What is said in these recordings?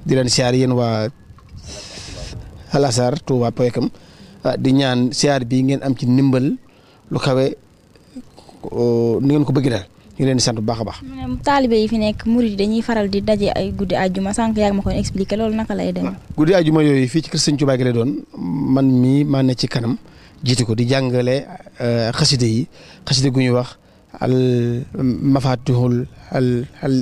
di leen siyaar yéen waa Al Azhar Touba Poyekam di ñaan siyaar bi ngeen am ci ndimbal lu kawe ni ngeen ko bëgg daal ñu ngi leen di sant bu baax a baax. taalibe yi fi nekk murid dañuy faral di daje ay guddi àjjuma sànq yaa ngi ma koy expliqué loolu naka lay demee. guddi àjjuma yooyu fii ci kër Sëñ Tuubaa gi lay doon man mii maa ne ci kanam jiitu ko di jàngale xaside yi xaside gu ñuy wax al mafatihul al al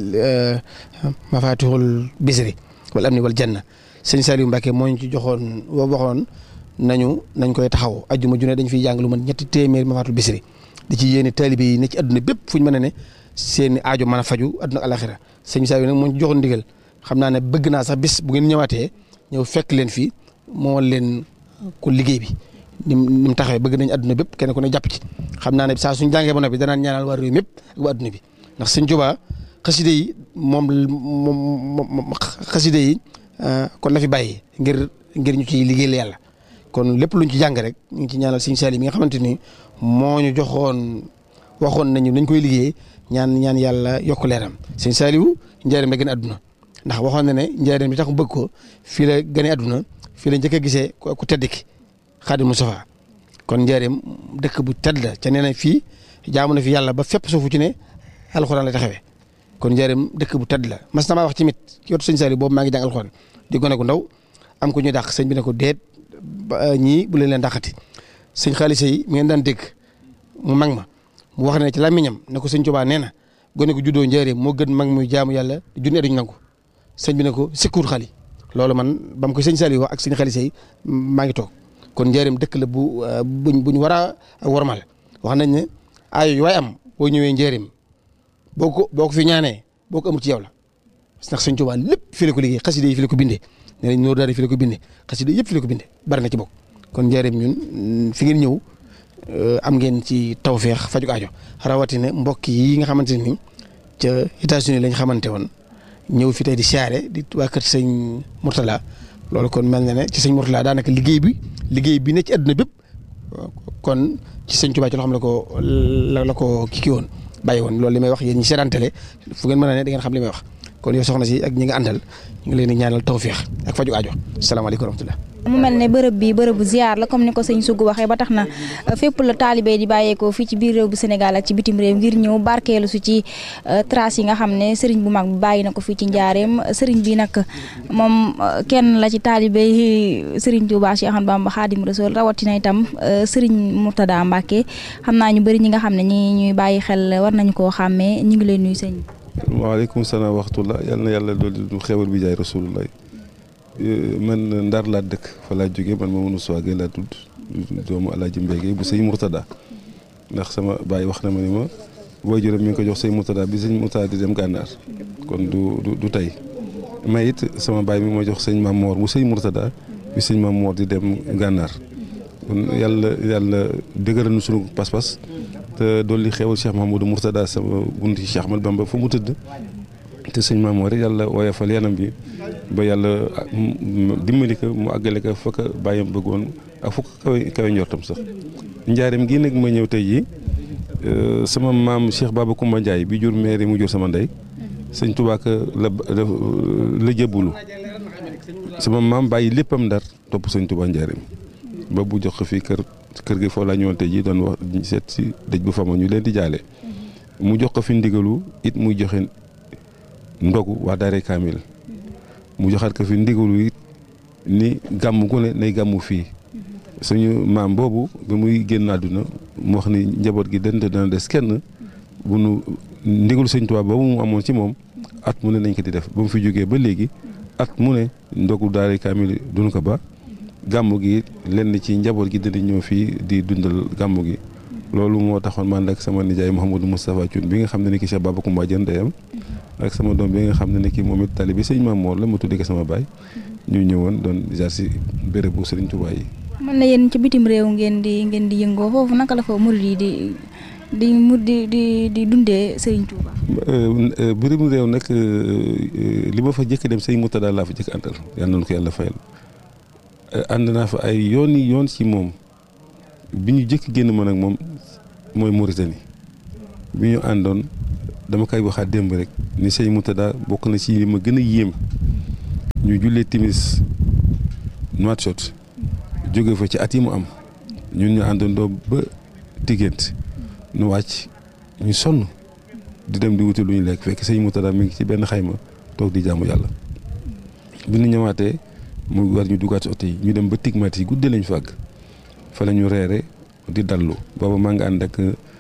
mafatihul bisri wal amni wal janna sëñ Saliou Mbacke moo ñu ci joxoon waxoon nañu nañ koy taxaw àjjuma ju ne dañ fiy jàng lu mat ñetti téeméer mafatul bisri di ci yéene taalibe yi ne ci àdduna bépp fu ñu mën a ne seen aajo mën a faju àdduna ak alaxira sëñ Saliou nag moo ñu joxoon ndigal xam naa ne bëgg naa sax bis bu ngeen ñëwaatee ñëw fekk leen fii moo leen ko liggéey bi ni mu ni mu taxawee bëgg nañ àdduna bépp kenn ku ne jàpp ci xam naa ne saa suñ jàngee ba noppi danaan ñaanal waa réew mépp ak waa àdduna bi ndax sëñ Tuubaa xaside yi moom moom xaside yi kon la fi bàyyi ngir ngir ñu ciy liggéeyal yàlla kon lépp luñ ci jàng rek ñu ngi ci ñaanal sëñ Saliou mi nga xamante ni moo ñu joxoon waxoon nañu nañ koy liggéey ñaan ñaan yàlla yokk leeram sëñ Saliou njaareem la gën a àdduna ndax waxoon na ne njaareem bi tax mu bëgg ko fii la gën a àdduna fii la njëkk a gisee ku tedd ki Xaadim Mustafaa kon njaareem dëkk bu tedd la ca nee na fii jaamu na fi yàlla ba fépp suufu ci ne alxuraan la taxawee kon njaareem dëkk bu tedd la mas na maa wax ci mit ci wetu sëñ Saliou boobu maa ngi jàng alxuraan di gone gu ndaw am ko ñuy dàq sëñ bi ne ko déet ñii bu leen leen dàqati sëñ xaalisa yi mi ngeen daan dégg mu mag ma mu wax ne ci làmmiñam ne ko sëñ Tuubaa nee na gone gu juddoo njaareem moo gën mag muy jaamu yàlla junne duñ nangu sëñ bi ne ko sikkuur xali loolu man ba mu ko sëñ Saliou ak sëñ xaalisa yi maa ngi toog kon njaareem dëkk la bu buñ buñ war a wormal wax nañ ne ay waay am boo ñëwee njaareem boo ko boo ko fi ñaanee boo ko amul ci yow la ndax sëñ Tuubaa lépp fi la ko liggéey xasida yi fi la ko bindee nee nañ noor daal fi la ko bindee xasida yëpp fi la ko bindee bari na ci bokk kon njaareem ñun fi ngeen ñëw am ngeen ci tawféex faju aajo rawatina mbokk yi nga xamante ni ca États-Unis lañ xamante woon ñëw fi tey di siyaare di waa kër sëñ Mourtala loolu kon mel na ne ci sëñ Mourtala daanaka liggéey bi liggéey bi ne ci àdduna bépp kon ci sëñ Tuubaa ci loo xam ne ko la la ko kii woon bàyyi woon loolu li may wax yéen ñi seetaantale fu ngeen mën a ne da ngeen xam li may wax kon yow soxna si ak ñi nga àndal ñu ngi leen di ñaanal tawféex ak faju aajo salaamaaleykum wa rahmatulah. mu mel ne bërëb bi bërëbu ziar la comme ni ko sëñ Sougou waxee ba tax na fépp la taalibe di bàyyeekoo fii ci biir réew bu Sénégal ak ci bitim réew ngir ñëw barkeelu su ci trace yi nga xam ne sëriñ bu mag bi bàyyi na ko fii ci njaareem sëriñ bi nag moom kenn la ci taalibe yi sëriñ Touba Cheikh Ahmadou Bamba Khadim Rassoul rawatina itam sëriñ Mourtada Mbacke xam naa ñu bëri ñi nga xam ne ñi ñuy bàyyi xel war nañu koo xàmmee ñu ngi leen nuyu sëñ waaleykum salaam waxtullah yal na yàlla doolu du xewal bi jaay rasulullah man Ndar laa dëkk fa laa jógee man Mamadou Souagé laa tudd doomu Alaaji Mbége bu sëñ Mourtada ndax sama baay wax na ma ni ma waajuram mi ngi ko jox sëñ Mourtada bi sëñ Mourtada di dem gànnaar kon du du du tey may it sama baay mi ma jox sëñ Maam Moor bu sëñ Mourtada bi sëñ Maam Moor di dem gànnaar kon yàlla yàlla dëgëral nu sunu pas-pas te dolli xewal Cheikh Mahamadou Mourtada sama bunt ci Cheikh Ahmad Bamba fu mu tëdd te sëñ Maam Moor yàlla woyofal yanam bi ba yàlla dimbali ko mu àggale ko fa ko bàyyam bëggoon ak fu ko kawe kawe njortam sax njaareem gii nag ma ñëw tey jii sama maam Cheikh Baba Koumba Ndiaye bi jur maire mu jur sama ndey sëñ Tuubaa ka la la jëbbulu sama maam bàyyi léppam ndar topp sëñ Tuubaa njaareem ba bu jox ko fii kër kër gi foofu laa ñëwoon tey jii doon wax seet si dëj bu fama ñu leen di jaale mu jox ko fi ndigalu it muy joxe ndogu waa Daare Kaamil mu joxaat ko fi ndigalu it ni gàmm gu ne nay gàmmu fii suñu maam boobu bi muy génn àdduna mu wax ni njaboot gi dënd dana des kenn bu nu ndigalu sëñ Tuubaa boobu mu amoon ci moom at mu ne nañ ko di def ba mu fi jógee ba léegi at mu ne ndogu Daare Kaamil duñu ko ba gàmmu gi lenn ci njaboot gi dina ñëw fii di dundal gàmmu gi loolu moo taxoon man ak sama nijaay Mouhamadou Moustapha Thioune bi nga xam ne ni ki Cheikh Baba Koumba Dieng ndeyam ak sama doom bi nga xam ne ni ki moom it tali bi sëñ Maam Moor la ma tuddee ko sama baay ñu ñëwoon doon jaar si béréb bu Sëriñ Tuubaa yi. mën na yéen ci bitim réew ngeen di ngeen di yëngoo foofu naka la fa murid yi di di mu di di di dundee Sëriñ Tuubaa. bitim réew nag li ma fa jëkk dem sëñ Murtada laa fa jëkk àndal yal na ko yàlla fayal. ànd naa fa ay yoon yi yoon ci moom bi ñu jëkk génn man ak moom mooy Mauritanie bi ñu àndoon dama koy waxaat démb rek ni sëñ Murtada bokk na ci li ma gën a yéem ñu jullee timis Nouakchott jóge fa ci at yi mu am ñun ñu àndandoo ba diggante nu wàcc ñu sonn di dem di wuti lu ñu lekk fekk sëñ Moutada mi ngi ci benn xayma toog di jaamu yàlla bi ñu ñëwaatee mu war ñu duggaat ci oto yi ñu dem ba tigmat yi guddee lañ fàgg fa la ñu reere di dallu booba maa ngi ànd ak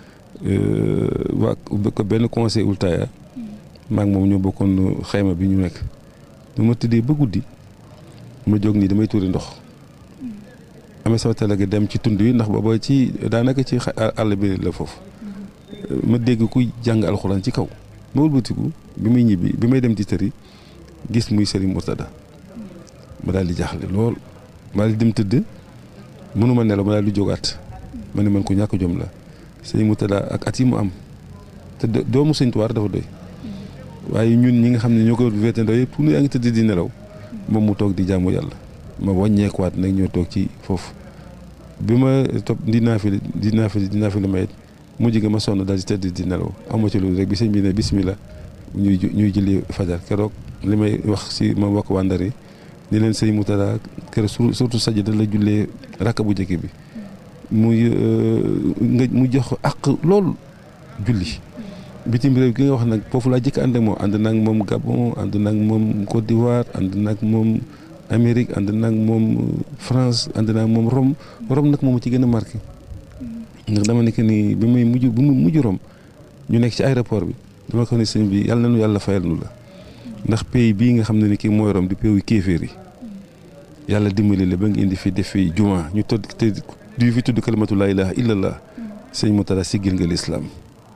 waa ko benn conseil ultaya maa ngi moom ñoo bokkoon xayma bi ñu nekk bu ma tëddee ba guddi ma jóg nii damay tuuri ndox amee sama talaga dem ci tund yi ndax booba ci daanaka ci àll bi la foofu ma dégg kuy jàng alxuraan ci kaw ma wëlbatiku bi muy ñibbi bi may dem ci tëri gis muy Serigne Mourtada ma daal di jaaxle lool ma daal di dem tëdd mënuma nelaw ma daal di jógaat ma ne man ko ñàkk jom la Serigne Mourtada ak at yi mu am te doomu Sëñ Tuubaa dafa doy waaye ñun ñi nga xam ne ñoo ko wéetandoo yëpp pour yaa ngi tëdd di nelaw moom mu toog di jaamu yàlla ma wàññeekuwaat nag ñoo toog ci foofu bi ma topp di naafile di naafile di naafile mayit mujj ga ma sonn daal di tëdd di nelaw amoo ci loolu rek bi sëñ bi ne bismillah ñuy ñuy julli fajar keroog li may wax si ma wax waa Ndar yi ni leen sëñ Moutada keroog surtout sajda la jullee rakka bu njëkk bi muy nga mu jox ak loolu julli bitim réew gi nga wax nag foofu laa jëkk ànd ak moom ànd naag moom Gabon ànd naag moom Côte d'Ivoire ànd naag moom Amérique ànd naag moom France ànd naag moom Rome Rome nag moom ci gën a marqué ndax dama nekk ni bi may mujj bi mu mujj Rome ñu nekk ci aéroport bi dama ko ne sëñ bi yàlla nañu yàlla fayal nu la ndax pays bii nga xam ne ni kii mooy Rome di pays kéeféer yi yàlla dimbali la ba nga indi fi def fi juma ñu todd te du fi tudd kalimatu laa ilaha illallah sëñ Moutada siggil nga lislaam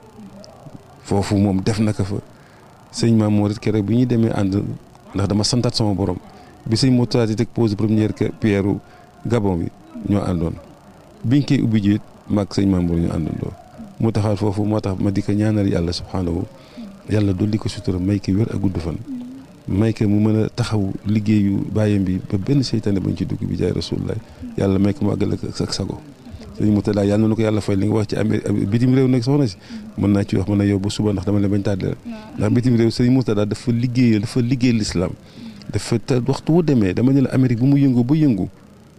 foofu moom def na ko fa sëñ Maam Mor it keroog bi ñuy demee ànd ndax dama santaat sama borom bi sëñ Moutada di teg pose première pierre Gabon bi ñoo àndoon biñ koy ubbi jiit maag sëñ Maam Mor ñu àndandoo mu taxaat foofu moo tax ma di ko ñaanal yàlla subhaanahu yàlla dolli ko sutura may ko wér ak gudd fan may ko mu mën a taxaw liggéeyu bàyyam bi ba benn seytaane bañ ci dugg bi jaay rasulullah yàlla may ko mu àggal ak sago sëñ Moutada yàlla na ko yàlla fay li nga wax ci Amérique bitim réew nag soxna si mën naa ci wax mën na yow ba suba ndax dama leen bañ tàddeel ndax bitim réew sëñ Moutada dafa liggéey dafa liggéey l'islam dafa te waxtu wu demee dama ne la Amérique bu mu yëngu ba yëngu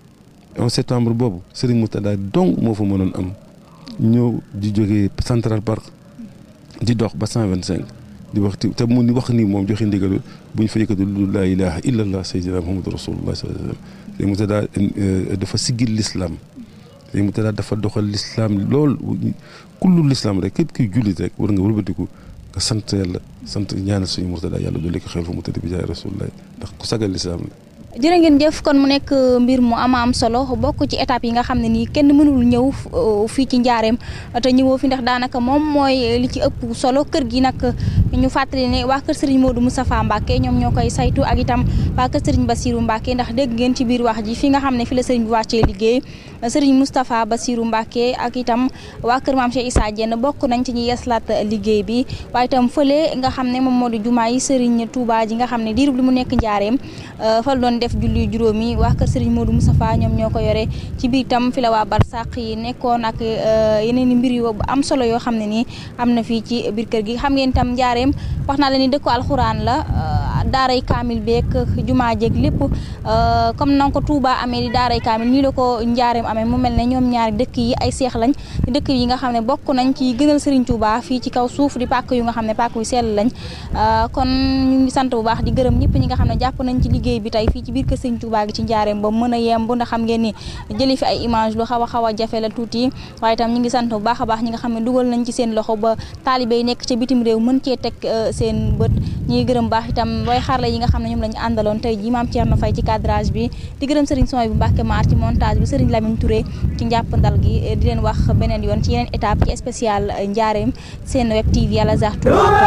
11 septembre boobu sëriñ Moutada donc moo fa mënoon am ñëw di jógee Central Park di dox ba 125 di wax te mu ni wax ni moom joxe ndigalu bu ñu fa yëkkati lu laa ilaha illallah sayyidina muhammadu rasulullah sallallahu alayhi wasallam sëriñ Moutada dafa siggil l'islam sëriñ Moutada dafa doxal l'islam lool kullu l'islam rek képp kiy jullit rek war nga wëlbatiku nga sant yàlla sant ñaanal suñu Moutada yàlla dolli ko xel fa mu tëdd bi jaay rasulullah ndax ku sagal l'islam la jërë ngeen jëf kon mu nekk mbir mu ama am solo bokk ci étape yi nga xam ne nii kenn mënul ñëw fii ci njaareem te ñëwoo fi ndax daanaka moom mooy li ci ëpp solo kër gi nag ñu fàttali ne waa kër Serigne Modou Moustapha Mbacke ñoom ñoo koy saytu ak itam waa kër Serigne Bassirou Mbacke ndax dégg ngeen ci biir wax ji fi nga xam ne fi la Serigne bi wàccee liggéey Serigne Moustapha Bassirou Mbacke ak itam waa kër Maam Cheikh Issa Diène bokk nañ ci ñi yeslaat liggéey bi waaye itam fële nga xam ne moom moo di jumaa yi Serigne Touba ji nga xam ne diirub li mu nekk njaareem fa la doon def julli juróomi waa kër Serigne Modou Moustapha ñoom ñoo ko yore ci biir tam fi la waa barsàq yi nekkoon ak yeneen i mbir yu am solo yoo xam ne nii am na fii ci biir kër gi xam ngeen tam njaareem wax naa la ni dëkku alxuraan la daaray kaamil beeg jumaa jeeg lépp comme na ko Touba amee di daaray kaamil nii la ko njaareem amee mu mel ne ñoom ñaari dëkk yi ay seex lañ dëkk yi nga xam ne bokk nañ ci gënal Serigne Touba fii ci kaw suuf di pàkk yu nga xam ne pàkk yu sell lañ kon ñu ngi sant bu baax di gërëm ñëpp ñi nga xam ne jàpp nañ ci liggéey bi tey fii ci biir kër Serigne Touba gi ci njaareem ba mën a yemb ndax xam ngeen ni jëli fi ay image lu xaw a xaw a jafe la tuuti waaye itam ñu ngi sant bu baax a baax ñi nga xam ne dugal nañ ci seen loxo ba taalibe yi nekk ca bitim réew mën cee teg seen bët ñi ngi gërëm baax itam way xarla yi nga xam ne ñoom lañu àndaloon tey ji maam Thierno Faye ci cadrage bi di gërëm Serigne Soy bu Mbacke Maar ci montage bi Serigne Lamine Touré ci njàppandal gi di leen wax beneen yoon ci yeneen étape ci spécial njaareem seen web TV Al Azhar Touba